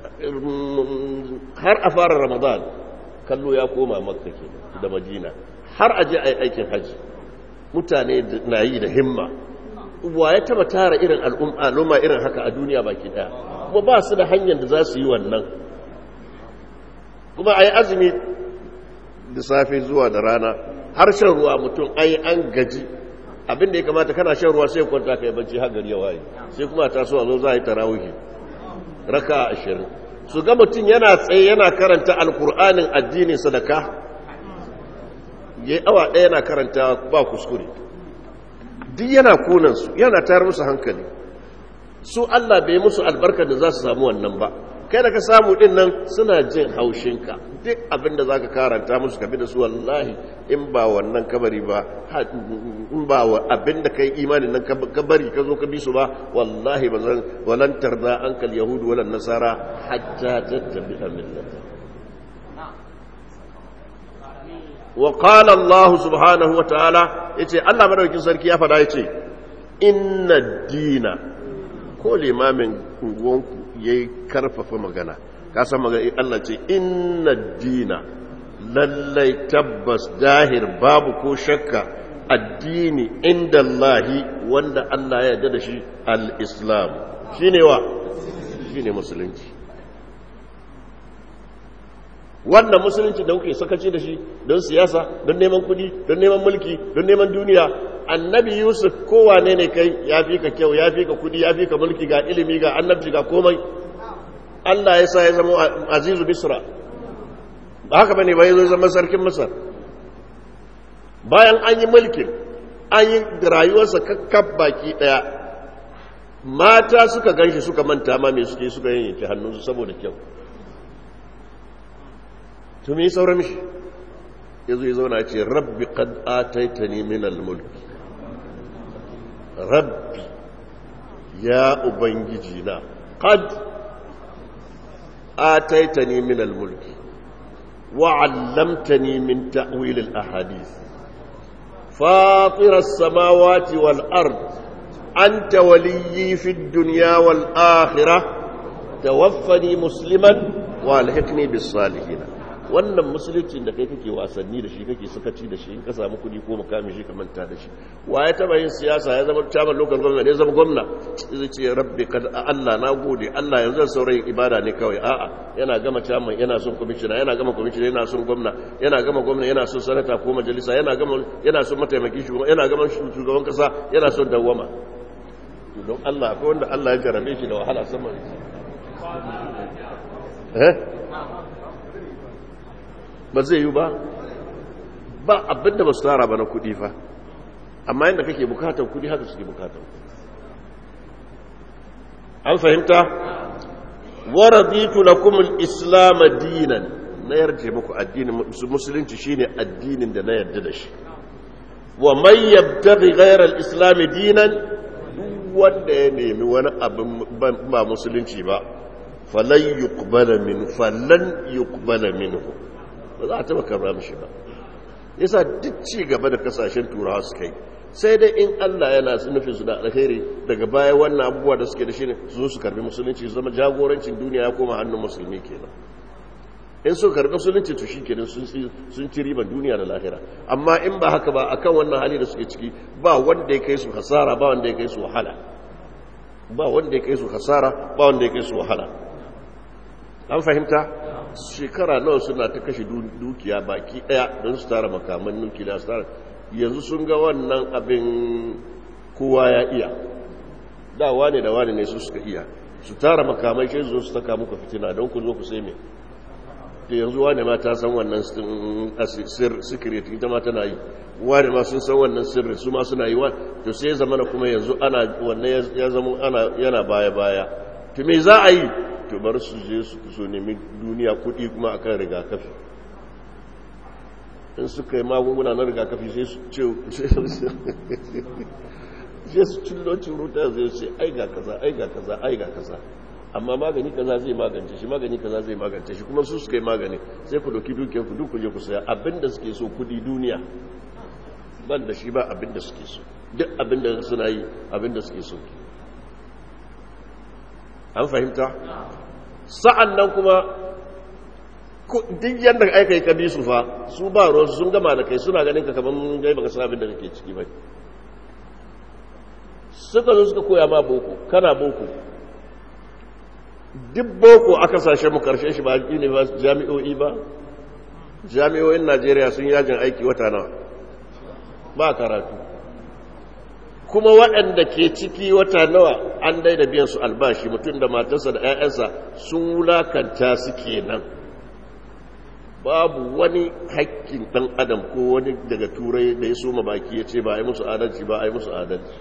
A: har a fara ramadan kallo ya koma makka ke da madina har aje ai aikin haji mutane na yi da himma wa ya taba tara irin al'umma irin haka a duniya baki daya kuma ba su da hanyar da za su yi wannan kuma a yi azumi da safe zuwa da rana har shan ruwa mutum an yi an gaji abinda ya kamata kana shan ruwa sai kwanta ka yi bacci har gari ya waye sai kuma ta so a zo za a yi tarawihi raka ashirin su ga mutum yana tsaye yana karanta alkur'anin addinin sadaka ya yi awa ɗaya yana karanta ba kuskure duk yana konansu yana tayar musu hankali su Allah bai musu albarka da za su samu wannan ba kai da ka samu din nan suna jin haushinka duk abinda za ka karanta musu kabi da su wallahi in ba wannan kabari ba in ba abinda ka yi imanin nan kabari ka zo ka bi su ba wallahi ba zan walantar da ankal yahudu walan nasara hatta tattabi a millata wa qala Allah subhanahu wa ta'ala yace Allah madaukakin sarki ya fada yace inna dina ko limamin unguwanku yayi karfafa magana ka san magana Allah ce inna dina lallai tabbas dahir babu ko shakka addini inda Allahi wanda Allah ya yarda da shi al-islam shine wa shine musulunci wannan musulunci da kuke sakaci da shi don siyasa don neman kudi don neman mulki don neman duniya annabi yusuf kowane ne kai ya fi ka kyau ya fi ka kudi ya fi ka mulki ga ilimi ga annabci ga komai allah ya sa ya zama azizu bisra ba haka bane ba ya zo zama sarkin masar bayan an yi mulkin an yi rayuwarsa kakkab baki daya mata suka ganshi suka manta ma me suke suka yanke hannunsu saboda kyau to me saura mishi yazo ya zauna ce rabbi qad ataitani min al-mulk rabbi ya ubangiji na qad ataitani min al-mulk wa 'allamtani min ta'wil al-ahadith fatir as-samawati wal-ard anta waliyyi fi ad-dunya wal-akhirah tawaffani musliman wa alhiqni bis-salihin wannan musulunci da kai kake wasanni da shi kake sakaci da shi in ka samu kudi ko makami shi ka manta da shi wa ya taba yin siyasa ya zama chairman local government ya zama gwamna zai ce rabbi kad Allah na gode Allah yanzu saurayin ibada ne kawai a'a yana gama chairman yana son commissioner yana gama commissioner yana son gwamna yana gama gwamna yana son sanata ko majalisa yana gama yana son mataimaki shugaban yana gama shugaban kasa yana son dawwama don Allah akwai wanda Allah ya jarabe shi da wahala sama eh ba zai yi ba ba abinda ba su tara ba na kudi fa amma yadda kake bukatar kudi haka suke bukatar an fahimta waraditu lakum al-islam dinan na yarje muku addinin musulunci shine addinin da na yarda da shi wa man yabtaghi ghayra al-islam dinan wanda ya nemi wani abin ba musulunci ba falan yuqbala min falan yuqbala minhu ba za a taba karra mishi ba yasa duk ci gaba da kasashen turawa suka yi sai dai in Allah yana nufin su da alheri daga baya wannan abubuwa da suke da shi ne su zo su karbi musulunci su zama jagorancin duniya ya koma hannun musulmi kenan in su karbi musulunci to shi kenan sun ci riban duniya da lahira amma in ba haka ba akan wannan hali da suke ciki ba wanda ya kai su hasara ba wanda ya kai su wahala ba wanda ya kai su hasara ba wanda ya kai su wahala an fahimta shekara nawa suna ta kashe dukiya baki daya don su tara makaman nukiliya su tara yanzu sun ga wannan abin kowa ya iya da wane da wane ne su suka iya su tara makamai shi zo su taka muku fitina don ku zo ku sai me da yanzu wane ma ta san wannan secret ita ma tana yi wane ma sun san wannan sirri su ma suna yi wa to sai zamana kuma yanzu ana wannan ya zama ana yana baya baya to me za a yi to bar su je su so nemi duniya kudi kuma akan rigakafi in suka yi magunguna na rigakafi sai su ce sai su cillo ciruta zai ce ai ga kaza ai ga kaza ai ga kaza amma magani kaza zai magance shi magani kaza zai magance shi kuma su suka yi magani sai ku doki dukiyar ku duk ku je ku saya abinda suke so kudi duniya ban da shi ba abinda suke so duk abinda suna yi abinda suke so an fahimta sa'an nan kuma duk yadda aika yi kabi su fa su ba ruwansu sun gama da kai suna ganin ka kamar gai baka san abin da kake ciki bai suka zo suka koya ma boko kana boko duk boko aka sashe mu karshe shi ba jami'o'i ba jami'o'in najeriya sun yajin aiki wata nawa ba karatu kuma waɗanda ke ciki wata nawa an daida biyan su albashi mutum da matarsa da 'ya'yansa sun wulakanta su kenan babu wani haƙƙin ɗan adam ko wani daga turai da ya soma baki ya ce ba a yi musu adalci ba a yi musu adalci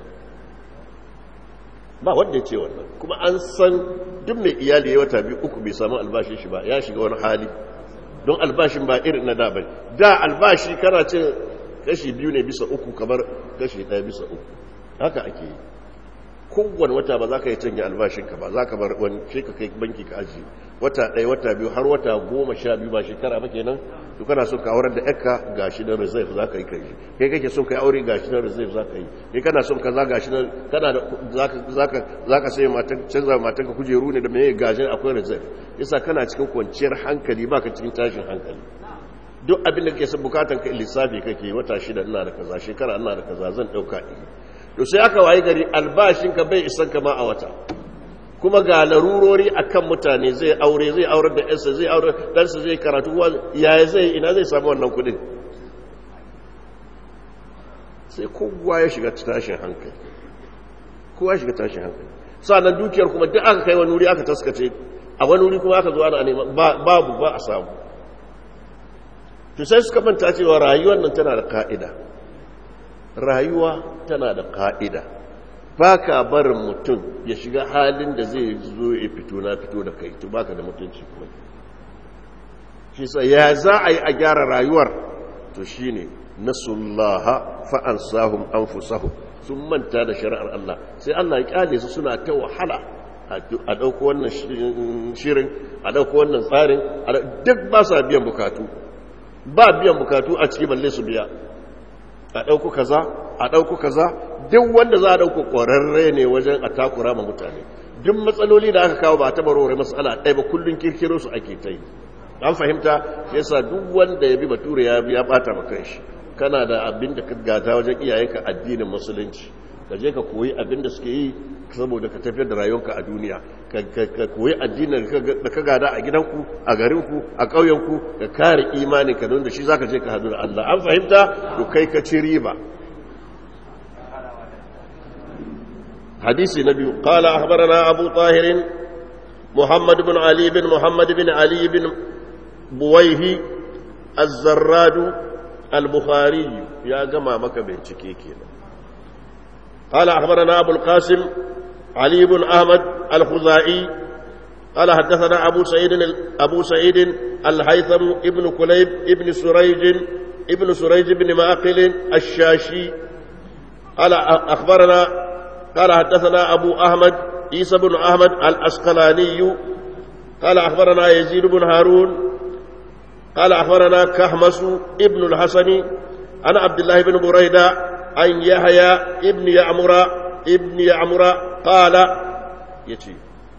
A: ba wanda ya ce wannan kuma an san duk mai iyali ya wata biyu uku bai samu albashin shi ba ya shiga wani hali don albashin ba irin na da bai da albashi kana ce kashi biyu ne bisa uku kamar kashi ɗaya bisa uku haka ake yi kowane wata ba za ka yi canja albashinka ba za ka bar wani shi ka kai banki ka ajiye wata ɗaya wata biyu har wata goma sha biyu ba shekara ba kenan to kana son ka aurar da yakka ga shi na reserve za ka yi kai kai kake son ka aure ga shi na reserve za ka yi kai kana son kaza ga shi na kana da za ka sai matan canza matan ka kujeru ne da mai gajin akwai reserve yasa kana cikin kwanciyar hankali ba ka cikin tashin hankali duk abin da kake son bukatan ka lissafi kake wata shida ina da kaza shekara ina da kaza zan dauka to sai aka waye gari albashinka bai isan kama a wata kuma ga larurori akan mutane zai aure zai aure da yansa zai aure ɗansa zai karatu yaya zai ina zai samu wannan kudin sai kowa ya shiga tashin hankali kowa ya shiga tashin hankali sa'annan dukiyar kuma duk aka kai wani wuri aka taskace a wani wuri kuma aka zo ana neman babu ba a samu to sai suka manta cewa rayuwar nan tana da ka'ida rayuwa tana da ka'ida ba ka barin mutum ya shiga halin da zai zo ya fito na fito da kai to baka da mutunci kuma shi sa ya za a yi a gyara rayuwar to shi ne nasullaha fa'ansahum anfusahum sun manta da shari'ar Allah sai Allah ya kyale su suna ta wahala a ɗauko wannan shirin a ɗauko wannan tsarin duk ba sa biyan bukatu ba biyan bukatu a ciki balle su biya a ɗauku kaza a ɗauku kaza duk wanda za a ɗauku ƙwararre ne wajen a takura ma mutane duk matsaloli da aka kawo ba ta barore matsala ɗaya ba kullum kirkiro su ake ta yi an fahimta yasa duk wanda ya bi bature ya ya bata maka shi kana da abin da ka gata wajen iyayenka addinin musulunci ka je ka koyi abin da suke yi saboda ka tafiyar da rayuwarka a duniya ka koyi addinin da ka gada a gidanku a garinku a ƙauyenku ka kare imani ka don da shi zaka je ka hadu da Allah an fahimta to kai ka ci riba hadisi na biyu qala akhbarana abu tahir muhammad ibn ali bin muhammad bin ali bin buwaihi az-zarrad al-bukhari ya gama maka bincike kenan قال أخبرنا أبو القاسم علي بن أحمد الخزائي قال حدثنا أبو سعيد أبو سعيد الهيثم ابن كليب ابن سريج ابن سريج بن معقل الشاشي قال أخبرنا قال حدثنا أبو أحمد عيسى بن أحمد الأسقلاني قال أخبرنا يزيد بن هارون قال أخبرنا كهمس ابن الحسن عن عبد الله بن بريدة عن يحيى ابن يعمر ابن يعمر قال يتي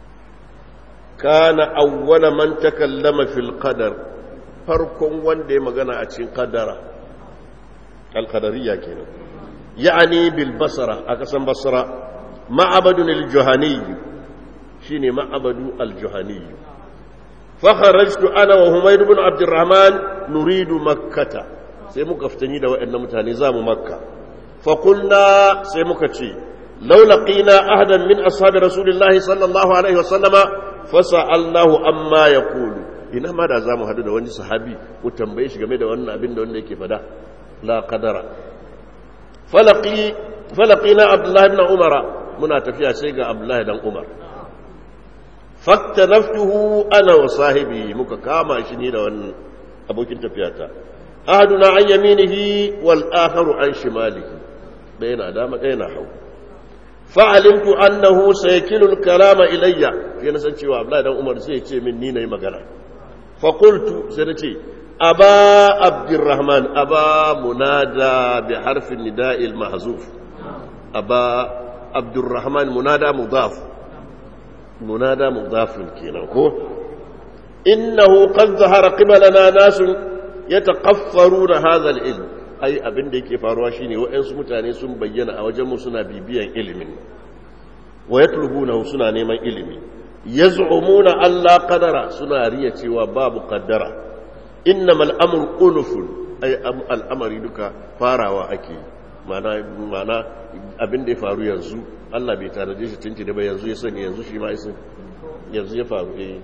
A: كان أول من تكلم في القدر farkon wanda ya magana a cikin kadara alkadariya kenan ya'ani bil basara a kasan basara ma'abadun al-juhani shine ma'abadu al-juhani fa kharajtu ana wa humayd ibn abdurrahman nuridu makkata sai muka fitani da waɗannan mutane zamu makka fa qulna sai muka ce law laqina ahadan min ashabi rasulillahi sallallahu alaihi wasallama fasa'alnahu amma yaqulu ina ma da za mu hadu da wani sahabi ku tambaye shi game da wannan abin da wanda yake fada la qadara falaqi falaqina abdullahi ibn umar muna tafiya sai ga abdullahi dan umar fattanaftuhu ana wa sahibi muka kama shi ni da wannan abokin tafiyata ahaduna an yaminihi wal akharu an shimalihi ɗaya na dama ɗaya na hagu fa'alimtu annahu saykilu al-kalama ilayya sai na san cewa abdullahi dan umar sai ya ce min ni nayi magana فقلت سنتي أبا عبد الرحمن أبا منادى بحرف النداء المحذوف أبا عبد الرحمن منادى مضاف منادى مضاف كينا إنه قد ظهر قبلنا ناس يتقفرون هذا العلم أي أبن ديكي فارواشيني وإن سمتاني سن بينا أو جمو سنا بيبيا علم ويطلبونه سنا نيما علمي yaz'umuna alla qadara suna riya cewa babu qaddara innamal amru unufun ay al'amari duka farawa ake mana mana abin da ya faru yanzu Allah bai tanaje shi tunci da ba yanzu ya sani yanzu shi ma yasan yanzu ya faru eh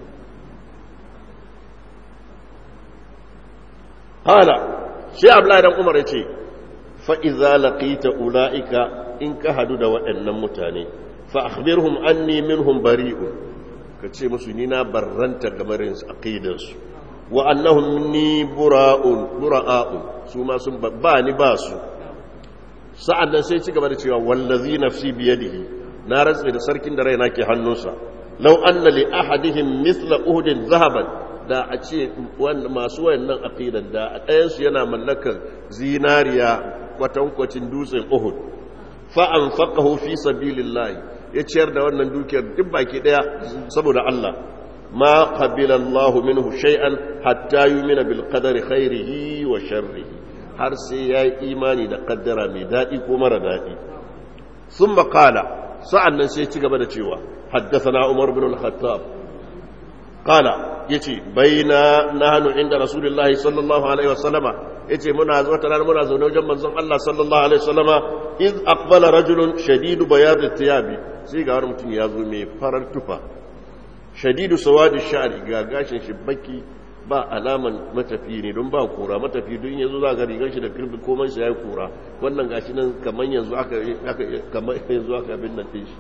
A: hala shi Abdullahi dan Umar yace fa idza laqita ulaika in ka hadu da waɗannan mutane fa akhbirhum anni minhum bari'un ka ce musu ni na barranta gabarin aqidansu wa annahum ni bura'un bura'un su ma sun ba ni ba su sa'an nan sai ci gaba da cewa wallazi nafsi biyadihi na rantsa da sarkin da raina ke hannunsa law anna li ahadihim mithla uhdin zahaban da a ce masu wayannan aqidan da a ɗayan su yana mallakar zinariya kwatankwacin dutsen uhud fa anfaqahu fi sabilillahi ya ciyar da wannan dukiyar duk baki daya saboda Allah ma qabila Allahu minhu shay'an hatta yu'mina bil qadari khairihi wa sharrihi har sai ya yi imani da kaddara mai dadi ko mara dadi thumma qala sa'annan sai ci gaba da cewa haddathana Umar ibn al-Khattab qala yace baina nahnu inda rasulullahi sallallahu alaihi wasallama yace muna zuwa tare muna zaune wajen manzon Allah sallallahu alaihi wasallama iz aqbala rajulun shadidu bayad thiyabi sai ga wani mutum ya zo mai farar tufa shadidu sawadi sha'ri ga gashin shi baki ba alaman matafi ne don ba kura matafi don yanzu za ga rigar shi da kirbi komai shi yayi kura wannan gashi nan kaman yanzu aka aka kaman yanzu aka bin nan din shi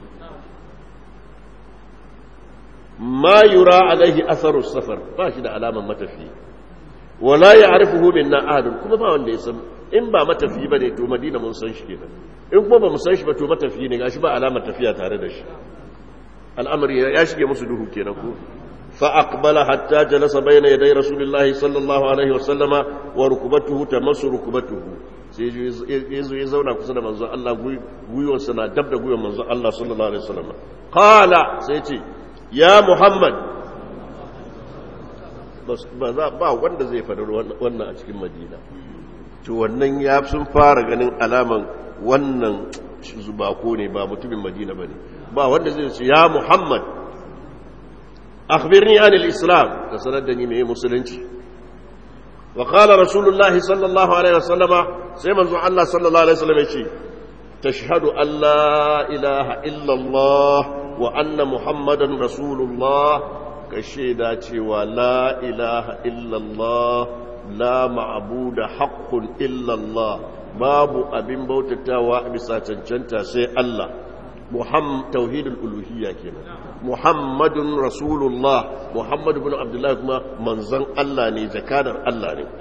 A: ma yura alaihi atharu safar ba shi da alaman matafi wala ya'rifuhu minna ahadun kuma ba wanda ya san in ba matafi bane to madina mun san shi kenan in kuma ba mu san shi ba to matafi ne gashi ba alamar tafiya tare da shi al'amari ya shige musu duhu kenan ko fa aqbala hatta jalasa bayna yaday rasulillahi sallallahu alaihi wasallama wa rukbatuhu tamassu rukbatuhu sai yazo ya zauna kusa da manzon Allah guyuwar sa na dab da guyuwar manzon Allah sallallahu alaihi wasallama qala sai ce ya muhammad ba wanda zai faɗi wannan a cikin madina to wannan ya sun fara ganin alaman wannan zubako ne ba mutumin madina ba ne ba wanda zai ce ya muhammad akhbirni anil islam ka sanar da ni mai musulunci wa qala rasulullahi sallallahu alaihi wasallama sai manzo Allah sallallahu alaihi wasallam ya ce tashhadu an la ilaha illa Allah wa anna muhammadan rasulullah ka shaida cewa la ilaha illa Allah la ma'budu haqqun illa Allah babu abin bautatawa a bisa cancanta sai Allah Muhammad tauhidul uluhiyya kenan Muhammadun Rasulullah Muhammad ibn Abdullah kuma manzon Allah ne jakadar Allah ne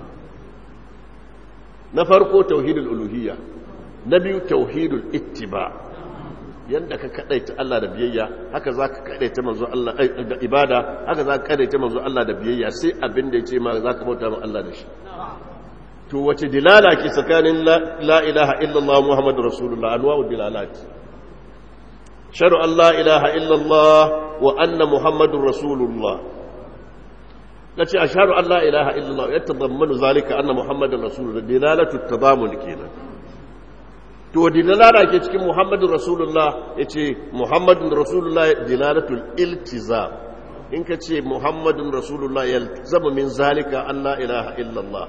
A: na farko tauhidul uluhiyya na biyu tauhidul ittiba yanda ka kadaita Allah da biyayya haka zaka kadaita manzo Allah da ibada haka zaka kadaita manzo Allah da biyayya sai abin da yace ma zaka bauta ma Allah da shi to wace dilala ke tsakanin la ilaha illallah muhammadur rasulullah anwa'u dilalat sharu an la ilaha illallah wa anna muhammadur rasulullah kace ashhadu an la ilaha illallah yatadammanu zalika anna muhammadar rasulullah dilalatu tadamun kenan to dilala ke cikin muhammadun rasulullah yace muhammadun rasulullah dilalatul iltizam in ka ce muhammadun rasulullah yalzamu min zalika an la ilaha illallah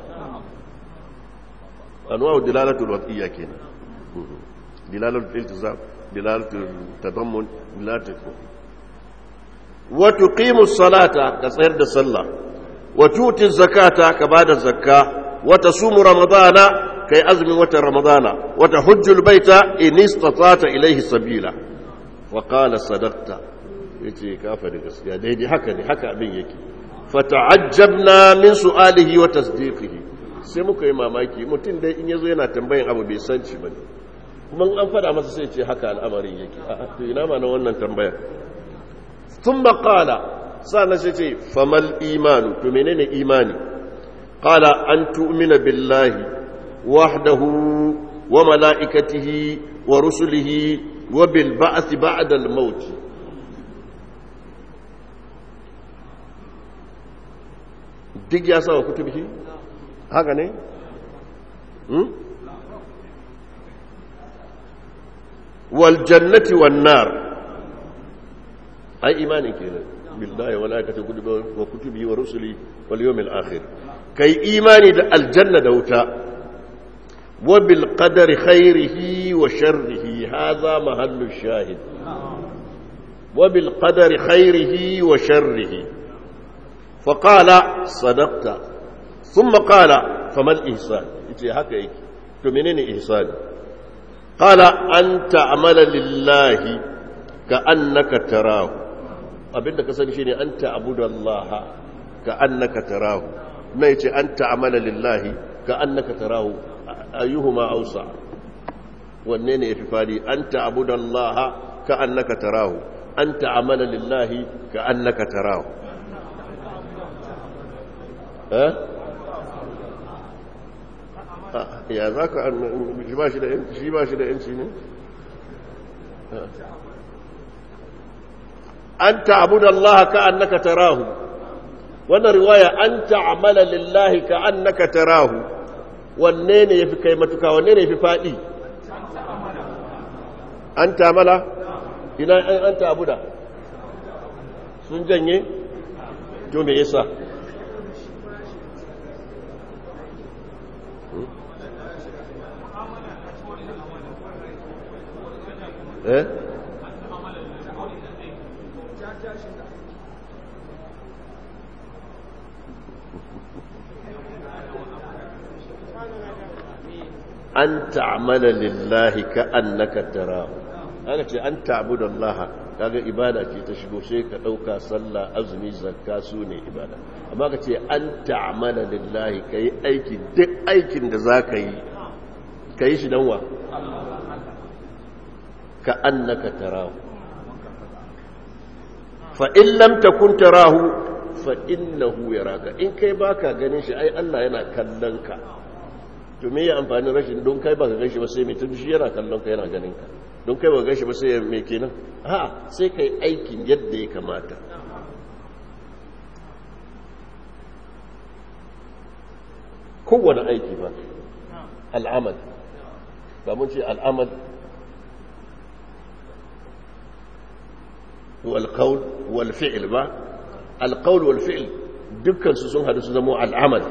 A: anwa'u dilalatul wadiyya kenan dilalatul iltizam dilalatul tadammun dilalatul wa tuqimu salata ka tsayar da sallah wa tuti zakata ka bada zakka wa tasumu ramadana kai azumin watan ramadana wa tahujjul baita in istata'ta ilayhi sabila wa qala sadaqta yace ka fa da gaskiya daidai haka ne haka abin yake fata'ajjabna min su'alihi wa tasdiqihi sai muka yi mamaki mutum dai in yazo yana tambayin abu bai san shi bane kuma an fada masa sai ce haka al'amarin yake a to ina ma na wannan tambayar thumma qala sana sai ce famal imanu to menene imani qala an tu'mina billahi wahdahu wa malaikatihi wa rusulihi wa bil ba'th ba'da al maut duk ya sa wa kutubihi haka ne wal jannati wan nar ai imani kenan billahi wa malaikati wa kutubihi wa rusuli wal yawmil akhir kai imani da aljanna da wuta wa bil qadari khairihi wa sharrihi hadha mahallu shahid wa bil qadari khairihi wa sharrihi فقال صدقت ثم قال فما الإحسان يتي هكا يكي تو منين إحسان قال أن تعمل لله كأنك تراه abinda ka sani shine an ta'budu Allah ka annaka tarahu na yace an ta'amala lillahi ka annaka tarahu ayyuhuma awsa wanne ne yafi fadi an ta'budu Allah ka annaka tarahu an ta'amala lillahi ka annaka tarahu ya za ka shi ba shi da yanci ne an ta'abuda Allah ka annaka tarahu wannan riwaya an ta'amala lillahi ka annaka tarahu wanne ne yafi kai matuka wanne ne yafi fadi an ta'amala ina an ta'abuda sun janye to me yasa eh an ta'amala lillahi ka annaka tara aka ce an ta'budu Allah kaga ibada ce ta shigo sai ka dauka sallah azumi zakka su ne ibada amma ka ce an ta'amala lillahi kai aiki duk aikin da zaka yi kai shi dan wa ka annaka tarahu fa in lam takun tarahu fa innahu yaraka in kai baka ganin shi ai Allah yana kallon ka to me ya amfani rashin don kai baka ganshi ba sai mai tun shi yana kallon ka yana ganin ka don kai baka ganshi ba sai me kenan a sai kai aikin yadda ya kamata kowane aiki ba al'amal ba mun ce al'amal والقول والفعل با القول والفعل دكان سون هذا سمو العمل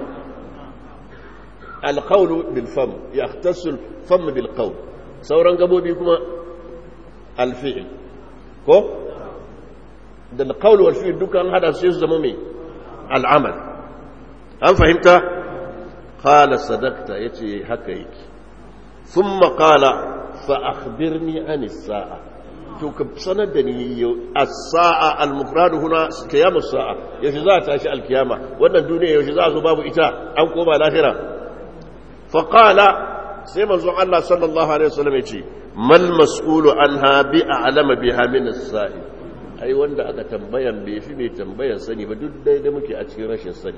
A: القول بالفم يختص الفم بالقول sauran gabobi kuma alfi'il ko da alqaul wal fi'il dukan hada su zama mai al'amal an fahimta qala sadaqta yace haka yake thumma qala fa akhbirni an as-sa'a to ka sanar da ni as-sa'a al-mufrad huna qiyam as-sa'a yaushe za ta tashi al-kiyama wannan duniya yaushe za zo babu ita an koma lahira fa qala sai manzo Allah sallallahu alaihi wasallam yace mal mas'ulu anha bi a'lama biha min as-sa'i ai wanda aka tambayan bai fi mai tambayan sani ba duk dai da muke a cikin rashin sani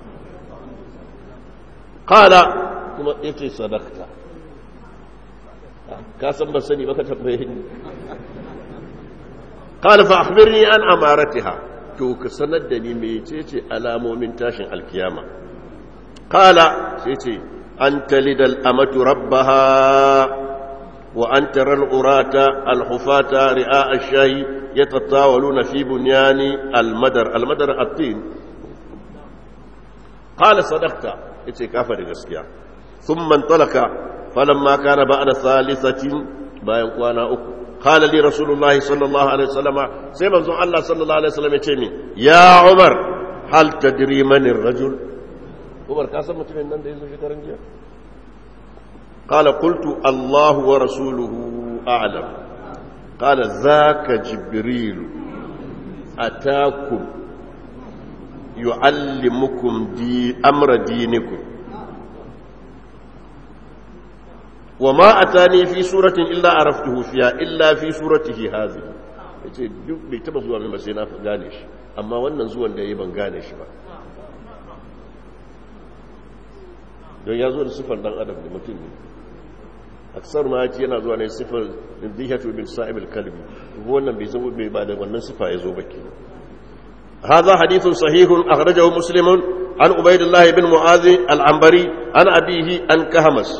A: qala kuma yace sadaqta ka san ba sani ba ka tambaye ni قال فأخبرني عن أمارتها تو كسند دني ميتيتي alamomin tashin alkiyama قال سيتي أن تلد الأمة ربها وأن ترى العراة الحفاة رئاء الشاي يتطاولون في بنيان المدر المدر الطين قال صدقت يتي كافر gaskiya ثم انطلق فلما كان بعد ثالثة bayan kwana uku قال لي رسول الله صلى الله عليه وسلم سيما الله صلى الله عليه وسلم يتيني يا عمر هل تدري من الرجل عمر كاسم متمن نان ده يزو شكرن جيا قال قلت الله ورسوله أعلم قال ذاك جبريل أتاكم يعلمكم دي أمر دينكم وما أتاني في سورة إلا عرفته فيها إلا في سورته هذه yace duk bai taba zuwa min ba sai na gane shi amma wannan zuwan da yayi ban gane shi ba don ya zo da sifar dan adam da mutum ne aksar ma yace yana zuwa ne sifar dihatu bil sa'ib al kalbi wannan bai zama bai ba da wannan sifa ya zo baki هذا حديث صحيح أخرجه مسلم عن عبيد الله بن معاذ العنبري عن أبيه عن كهمس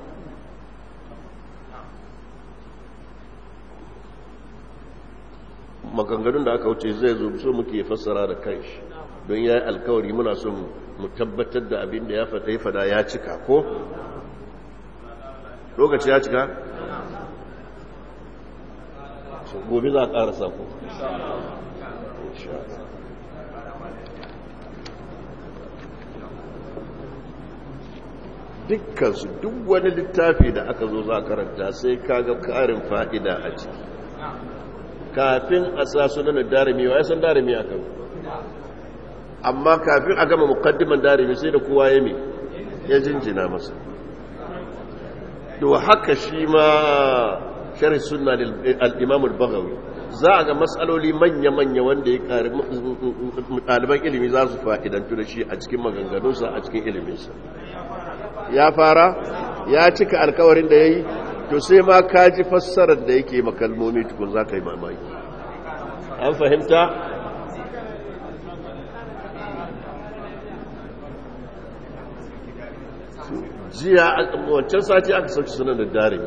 A: maganganun da aka wuce zai zo so muke fassara da kanshi don ya yi alkawari muna son mu tabbatar da abin da ya fata ya fada ya cika ko? lokaci ya cika? gobe za a ƙarasa ko? dukkansu duk wani littafi da aka zo za a karanta sai kaga ƙarin fa'ida a ciki kafin a sa sunan darimi wa ya san darimi a kan amma kafin a gama mukaddiman darimi sai da kowa ya mi ya jinjina masa to haka shi ma sharhi sunna al-imam al-baghawi za a ga matsaloli manya-manya wanda ya kare ɗaliban ilimi za su fa'idantu da shi a cikin maganganunsa a cikin iliminsa ya fara ya cika alkawarin da ya yi to sai ma ka ji fassarar da yake makalmomi tukun za ka yi mamaki an fahimta jiya wancan sati aka sauci sunan da darimi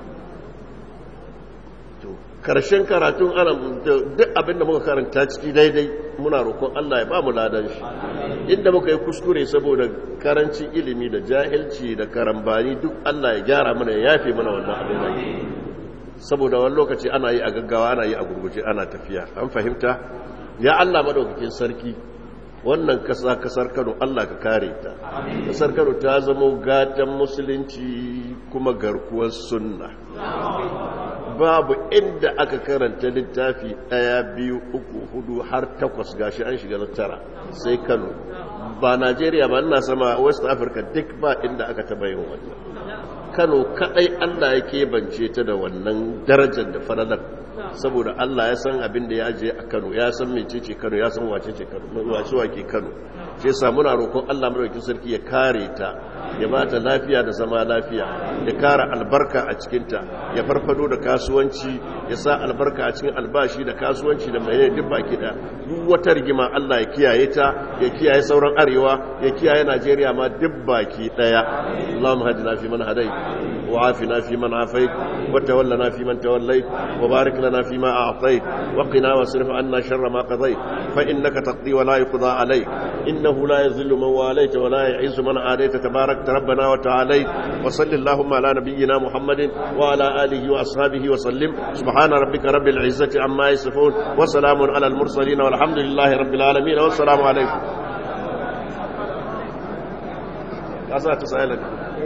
A: to karshen karatun ana duk abinda muka karanta ciki daidai muna roƙon Allah ya ba mu ladan shi inda muka yi kuskure saboda karancin ilimi da jahilci da karambani duk Allah ya gyara mana ya yafe mana wannan abin da saboda wani lokaci ana yi a gaggawa ana yi a gurguje ana tafiya an fahimta ya Allah madaukakin sarki wannan kasa kasar Kano Allah ka kare ta kasar Kano ta zama gatan musulunci kuma garkuwar sunna babu inda aka karanta littafi ɗaya biyu uku hudu har takwas gashi an shiga na tara sai Kano ba Najeriya ba ina sama West Africa duk ba inda aka taba yin wannan Kano kadai Allah ya keɓance ta da wannan darajar da faralar saboda Allah ya san abin da ya je a Kano ya san mecece Kano ya san wace ce Kano wace wake Kano sai sa muna roƙon Allah madaukakin sarki ya kare ta ya ba ta lafiya da zama lafiya ya kara albarka a cikinta ya farfado da kasuwanci ya sa albarka a cikin albashi da kasuwanci da mai duk baki da duk wata rigima Allah ya kiyaye ta ya kiyaye sauran arewa ya kiyaye Najeriya ma duk baki daya Allahumma hadina fi man hadai wa afina fi man afait wa tawallana fi man tawallait wa barik lana fi ma a'tait wa qina wasrif anna sharra ma qadait fa innaka taqdi wa la yuqda alayk innahu la yadhillu man walayta wa la yu'izzu man adayta tabarak ربنا وتعالى وصل اللهم على نبينا محمد وعلى آله وأصحابه وسلم سبحان ربك رب العزة عما يصفون وسلام على المرسلين والحمد لله رب العالمين والسلام عليكم أسأل تسألك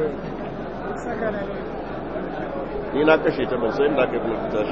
A: ni na kashe ta ban sai da aka yi tashi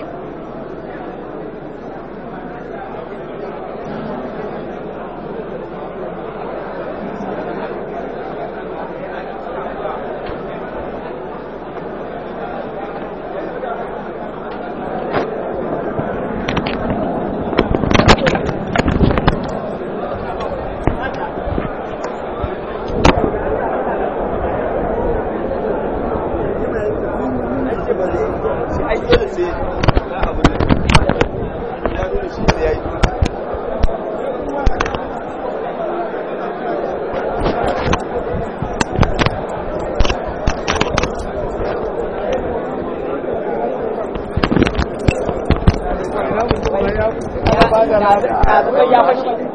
B: ya fashe